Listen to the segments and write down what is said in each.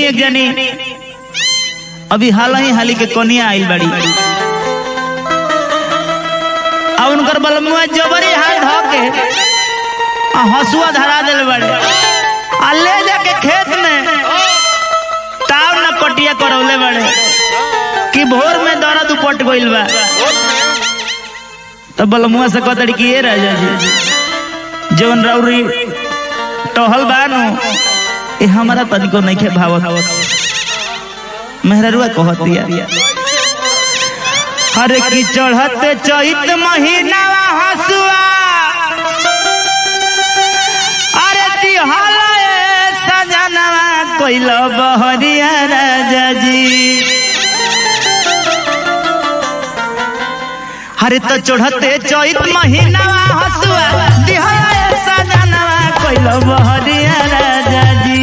एक जनी अभी हाल ही हाली के कोनिया आइल बड़ी आ उनकर बलमुआ जबरी हाथ धो के आ हसुआ धरा दिल बड़े आ ले जाके खेत में ताव न कटिया करौले बड़े कि भोर में दर्द उपट गइल बा तो बलमुआ से कहतड़ी कि ये राजा जी जवन रौरी टहल बानु ए हमारा तनिको नइखे भावत मेहररुआ कहतिया हरे की चढ़ते चैत महीना हसुआ अरे तिहल सजनवा कोइल बहरिया राजा जी हरे तो चढ़ते चैत महीना हसुआ तिहल सजनवा कोइल बहरिया राजा जी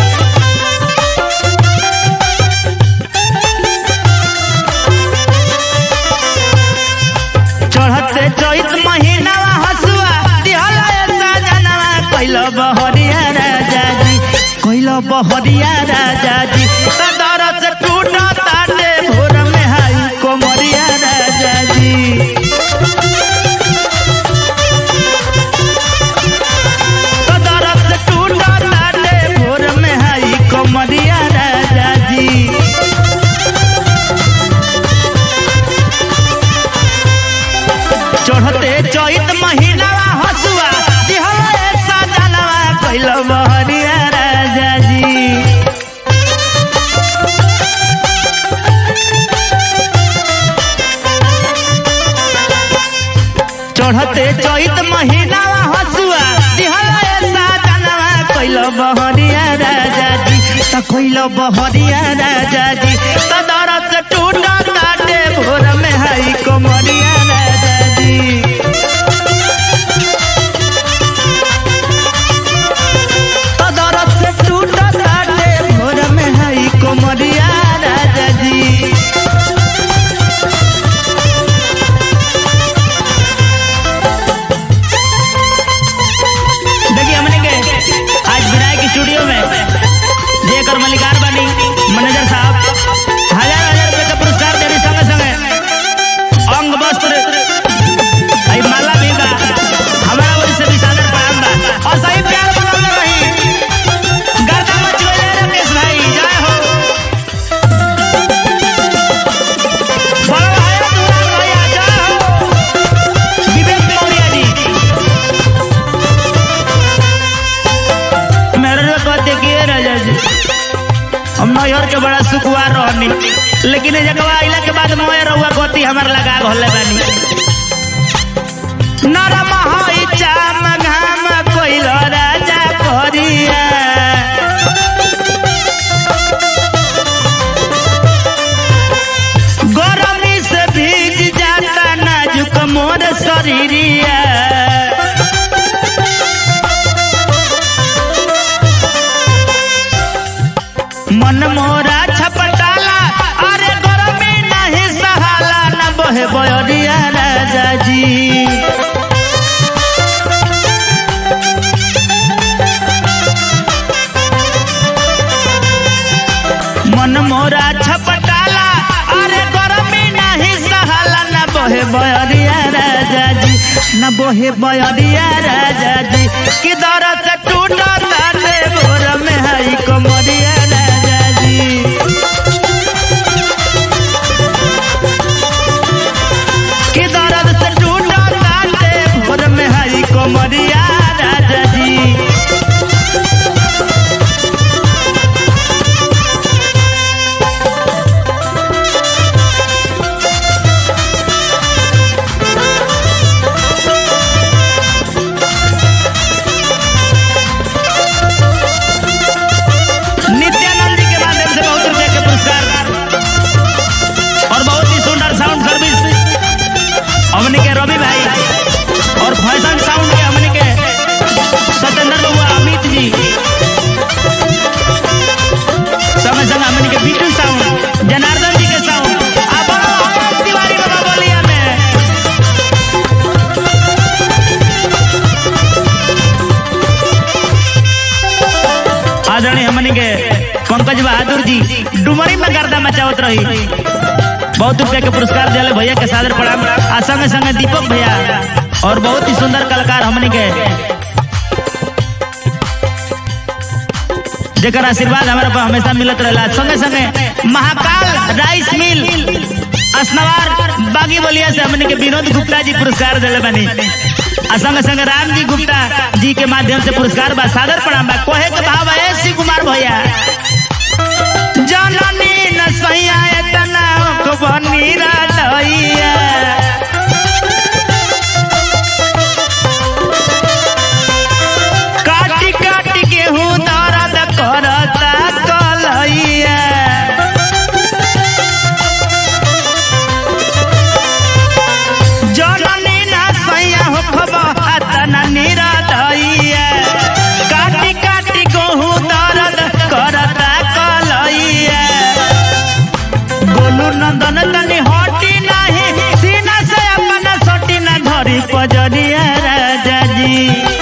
चढ़ते चैत महीना हसुआ दिहला सजनवा कैल बहरिया राजा जी कैल बहरिया राजा जी सदर से टूट ताटे भोर में हाई कोमरिया राजा जी सदर से टूट ताटे भोर में हाई कोमरिया राजा जी चढ़ते चैत महीना हसुआ दिहला सजनवा कैल बहरिया राजा जी चढ़ते चैत महीना हसुआ दिहला सजनवा कैल बहरिया राजा जी त कैल बहरिया राजा जी त दरद से टूट ताटे भोर में हाई कोमरिया राजा जी त दरद से टूट ताटे भोर में हाई कोमरिया राजा जी देखिए हमने के आज विनायक स्टूडियो में जेकर मलिकार बनी मैनेजर साहब हजार हजार रुपए का पुरस्कार देने संगे संगे अंग वस्त्र आई माला भी बा हमारा वही से भी सादर प्रणाम बा और सही प्यार बनल रही गर्दा मच गइले राकेश भाई जय हो बड़ा भाई दुलाल भैया जय हो विवेक मौर्य जी मेरे कहते कि ये राजा जी हम नैहर के बड़ा सुखवार रहनी लेकिन ये जगह आइला के बाद मोए रहुआ गति हमार लगा घोले बानी नरम हई चाम घाम कोइल राजा करिया गरमी से भीग जाता नाजुक मोर शरीरिया मन मोरा छपटाला अरे गरमी नहीं सहाला न बहे बयरिया राजा जी मन मोरा छपटाला अरे गरमी नहीं सहाला न बहे बयरिया राजा जी न बहे बयरिया राजा जी कि दरद से टूट ताटे भोर में हई कमरिया राजा जी कि दर्द से टूट ताटे भोर में हई कमरिया राजा जी नित्यानंद जी के माध्यम से बहुत रुपए के पुरस्कार और बहुत ही सुंदर साउंड सर्विस हमने के रवि भाई और फैशन साउंड के हमने के सत्येंद्र बबुआ अमित जी समय समय हमने के बीटू साउंड जनार्दन जी के साउंड आप और तिवारी बाबा बोलिया में आदरणीय हमने के पंकज बहादुर जी डुमरी में गर्दा मचावत रही बहुत रुपया के पुरस्कार दिले भैया के सादर प्रणाम आ संगे संगे दीपक भैया और बहुत ही सुंदर कलाकार हमने के जेकर आशीर्वाद हमारा पर हमेशा मिलत रहेला संगे संगे महाकाल राइस मिल असनवार बागी बलिया से हमने के विनोद गुप्ता जी पुरस्कार दिले बनी आ संगे संगे राम जी गुप्ता जी के माध्यम से पुरस्कार बा सादर प्रणाम बा कोहे के भाव है शिव कुमार भैया जननी न सैया एतना बनी राधैया काटी काटी गेहूं दर्द करता कलैया जननी ना सैया हो खबा निराधैया काटी काटी गेहूं दर्द करता कलैया गोलू नंदन तनी हटी नाही सीना से अपन सटी ना धरी पजरिया राजा जी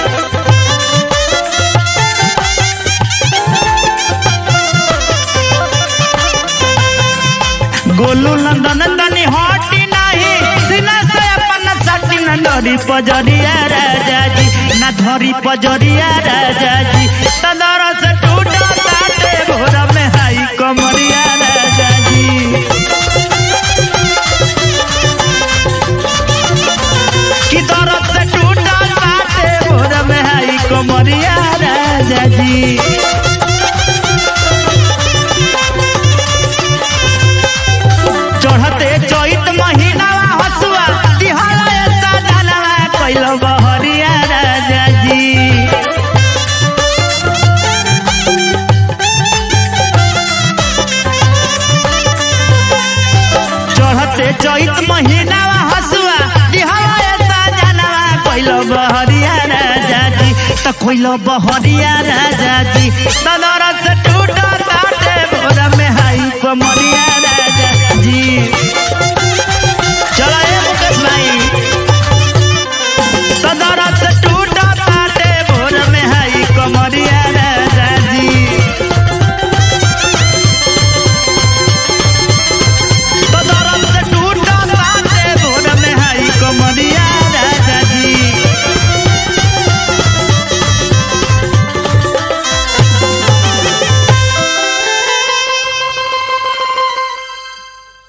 गोलू नंदन तनी हटी नाही सीना से अपन सटी ना धरी पजरिया राजा जी ना धरी पजरिया राजा जी तदर से टूटा ताटे भोर में हाई कमरिया राजा जी की दर्द से टूटा बाटे भोर में हाई कमरिया राजा जी चढ़ते चैत महीनावा हसुआ दिहला ऐसा धनवा कैल बहरिया राजा जी चढ़ते चैत महीनावा हसुआ दिहला ऐसा धनवा कैल बहरिया राजा जी त कैल बहरिया राजा जी तदर से टूटा ताटे भोर में हाई कमरिया राजा जी